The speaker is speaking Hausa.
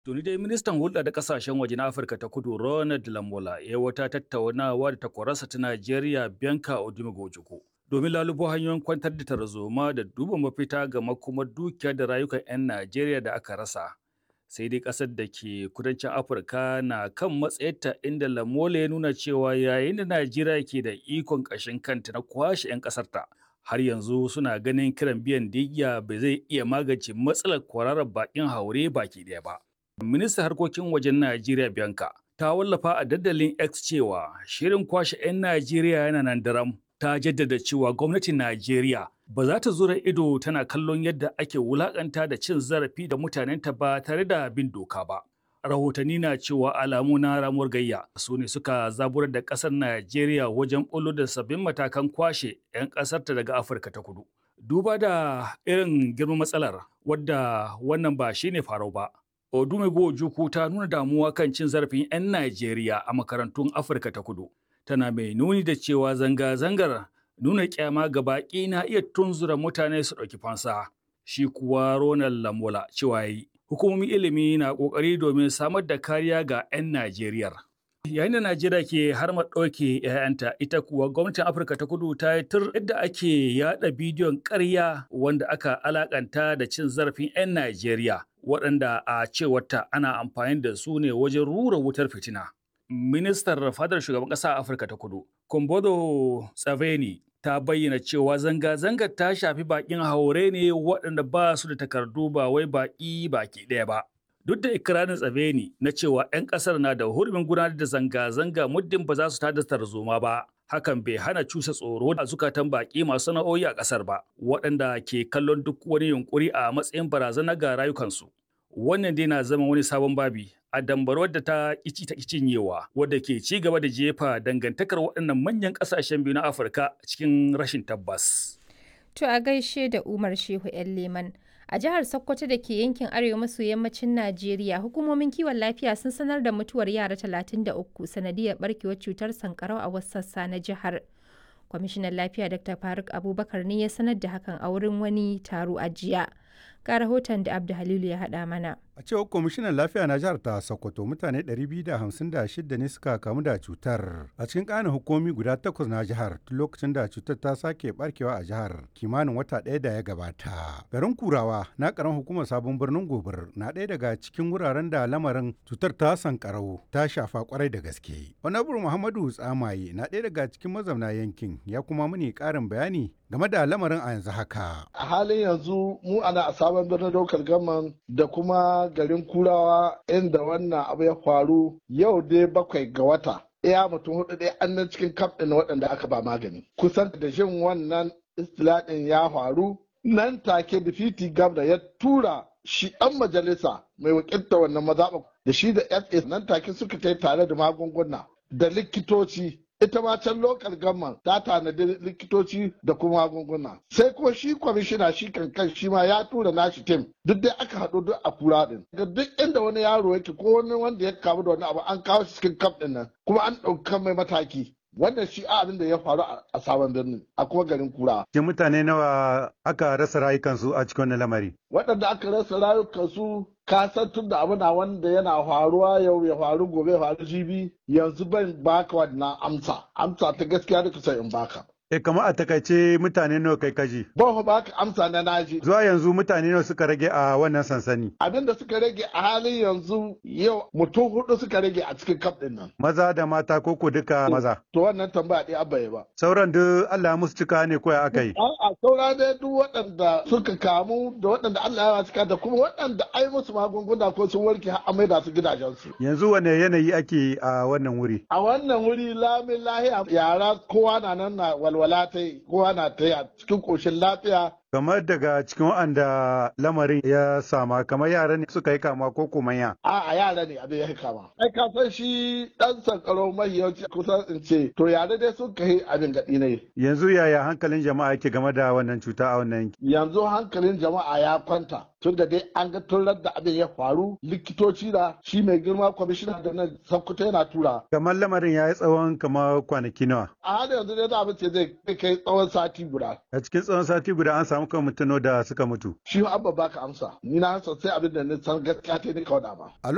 Tuni dai ministan hulɗa da ƙasashen waje na Afirka ta kudu Ronald Lamola ya wata tattaunawa da takwararsa ta Najeriya Bianca Odumegojiko domin lalubo hanyoyin kwantar da tarzoma da duba mafita ga makomar dukiya da rayukan 'yan Najeriya da aka rasa. Sai dai ƙasar da ke kudancin Afirka na kan matsayarta inda Lamola ya nuna cewa yayin da Najeriya ke da ikon ƙashin kanta na kwashe 'yan ƙasarta. Har yanzu suna ganin kiran biyan digya bai zai iya magance matsalar kwararar baƙin haure baki ɗaya ba. Ministan harkokin wajen Najeriya Bianca ta wallafa a dandalin X cewa shirin kwashe 'yan Najeriya yana nan daram. Ta jaddada cewa gwamnatin Najeriya ba za ta zura ido tana kallon yadda ake wulakanta da cin zarafi da mutanenta ba tare da bin doka ba. Rahotanni na cewa alamu na ramuwar gayya su ne suka zaburar da ƙasar Najeriya wajen ɓullo da sabbin matakan kwashe 'yan ƙasarta daga Afirka ta kudu. Duba da irin girman matsalar wadda wannan ba shine farau ba. Odumego Ojukwu ta nuna damuwa kan cin zarafin 'yan Najeriya a makarantun Afirka ta kudu. Tana mai nuni da cewa zanga-zangar nuna kyama ga baƙi na iya tunzura mutane su ɗauki fansa. Shi kuwa Ronald Lamola cewa yi, hukumomin ilimi na ƙoƙari domin samar da kariya ga 'yan Najeriya. Yayin da Najeriya ke har ɗauke 'ya'yanta, ita kuwa gwamnatin Afirka ta kudu ta yi tur yadda ake yaɗa bidiyon ƙarya wanda aka alakanta da cin zarafin 'yan Najeriya. waɗanda a cewarta ana amfani da su ne wajen rura wutar fitina. Ministar fadar shugaban ƙasa a Afirka ta kudu, Kombodo Tsaveni, ta bayyana cewa zanga-zangar ta shafi baƙin haure ne waɗanda ba su da takardu ba wai baƙi baki ɗaya ba. Duk da ikirarin Tsaveni na cewa 'yan ƙasar na da hurumin gudanar da zanga-zanga muddin ba za su tada tarzoma ba, hakan bai hana cusa tsoro a zukatan baƙi masu sana'o'i a ƙasar ba, waɗanda ke kallon duk wani yunƙuri a matsayin barazana ga rayukansu. Wannan dai na zama wani sabon babi a dambarwar da ta ƙici ta cinyewa, wadda ke ci gaba da jefa dangantakar waɗannan manyan ƙasashen biyu na Afirka cikin rashin tabbas. To a gaishe da Umar Shehu 'yan Leman. A jihar Sokoto da ke yankin arewa maso yammacin Najeriya, hukumomin kiwon lafiya sun sanar da mutuwar yara 33 sanadiyar barkewar cutar sankarau a wasu sassa na jihar. Kwamishinan lafiya Dr. Faruk Abubakar ne ya sanar da hakan a wurin wani taro a jiya. Ga rahoton da Abdu Halilu ya haɗa mana. A cewar kwamishinan lafiya na jihar ta Sokoto mutane 256 ne suka kamu da cutar a cikin ƙanin hukumi guda takwas na jihar tun lokacin da cutar ta sake barkewa a jihar kimanin wata ɗaya da ya gabata. Garin Kurawa na ƙaran hukumar sabon birnin Gobir na ɗaya daga cikin wuraren da lamarin cutar ta sankarau ta shafa kwarai da gaske. Honorable Muhammadu Tsamaye na ɗaya daga cikin mazauna yankin ya kuma muni ƙarin bayani game da lamarin a yanzu haka. A halin yanzu mu ana a sabon birnin daukar gaman da kuma garin kurawa inda wannan abu ya faru yau dai bakwai ga wata. Iya mutum hudu dai an nan cikin kaf ɗin waɗanda aka ba magani. Kusan da jin wannan istilaɗin ya faru nan take difiti gabda ya tura shi ɗan majalisa mai wakilta wannan mazaɓa da shi da SA nan take suka kai tare da magunguna da likitoci ita ma can lokal gamman ta tanadi likitoci da kuma magunguna sai ko shi kwamishina shi kankan shi ma ya tura nashi tim duk dai aka haɗu duk a kura din ga duk inda wani yaro yake ko wani wanda ya kamu da wani abu an kawo shi cikin kaf din nan kuma an ɗauka mai mataki wannan shi abin da ya faru a sabon birnin a kuma garin kura. Ke mutane nawa aka rasa rayukansu a cikin wannan lamari? Waɗanda aka rasa rayukansu ka san tun da abu na wanda yana faruwa yau ya faru gobe ya faru jibi yanzu ban baka wannan amsa amsa ta gaskiya da kusa in baka. E kamar a takaice mutane nawa kai kaji? Ban ba ka amsa na naji. Zuwa yanzu mutane nawa suka rage a wannan sansani? Abin da suka rage a halin yanzu yau mutum hudu suka rage a cikin kaf din nan. Maza da mata ko ko duka maza? To wannan tambaya ɗaya abaye ba. Sauran duk Allah musu cika ne ko ya aka yi? A'a saura dai duk waɗanda suka kamu da waɗanda Allah ya cika da kuma waɗanda ai musu magunguna ko sun warke har amai da su gidajensu. Yanzu wane yanayi ake a wannan wuri? A wannan wuri lamin lahiya yara kowa na nan na walwala ta yi kowa na ta yi a cikin ƙoshin lafiya kamar daga cikin waɗanda lamarin ya sama kamar yara ne suka yi kama ko kuma ya a a yara ne abin ya yi kama ai ka san shi dan sankaro mai yawanci kusan in ce to yara dai sun kai abin gaɗi ne yanzu yaya hankalin jama'a yake game da wannan cuta a wannan yanki yanzu hankalin jama'a ya kwanta tun da dai an ga turar da abin ya faru likitoci da shi mai girma kwamishina da nan sankuta yana tura kamar lamarin ya yi tsawon kamar kwanaki nawa a halin yanzu dai za a ce zai kai tsawon sati guda a cikin tsawon sati guda an samu kan mutano da suka mutu shi abba baka amsa ni na san sai abin da ni san gaskiya ta ni kawai ba a